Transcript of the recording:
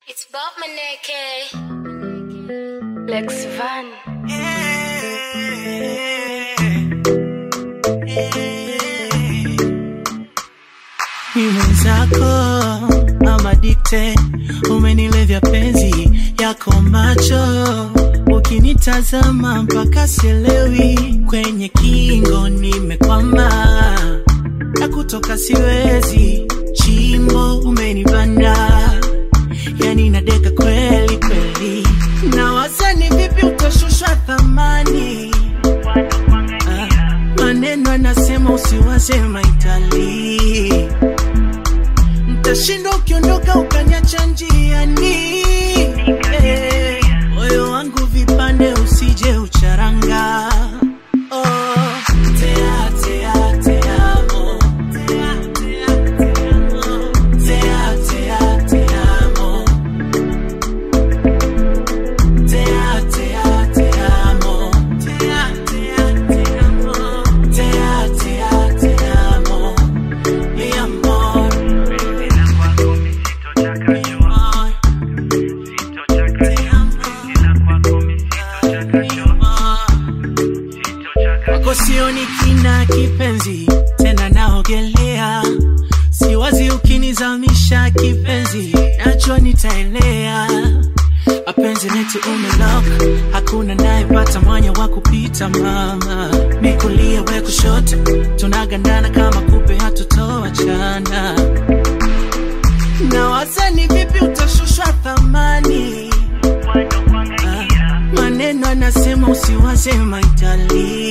It's Bob Maneke. Lex Van. Ni mwenzako ama dikte, umenilevya penzi yako macho, ukinitazama mpaka sielewi, kwenye kingo nimekwama, na kutoka siwezi, chimbo umenibanda, yani nadeka kweli kweli, nawaza ni vipi utashushwa thamani Ah, maneno anasema usiwaze maitali Nitashindwa ukiondoka ukaniacha njiani Eh, moyo wangu vipande usije ucharanga Oh, tea, tea, te amo. Tea, tea, te amo. Tea, tea, te amo. Tea, tea, te amo. Tea, tea, te amo. Tea, tea, te amo. Mi amor. Mi amor. Te amo. Mi amor. Kwako sioni kina kipenzi tena naogelea siwazi ukinizamisha kipenzi najua nitaelea apenzi letu umelok hakuna nayepata mwanya wa kupita mama mikulia we kushoto tunagandana kama kupe hatutoachana na waza ni vipi utashushwa thamani Ah, maneno anasema usiwaze maitali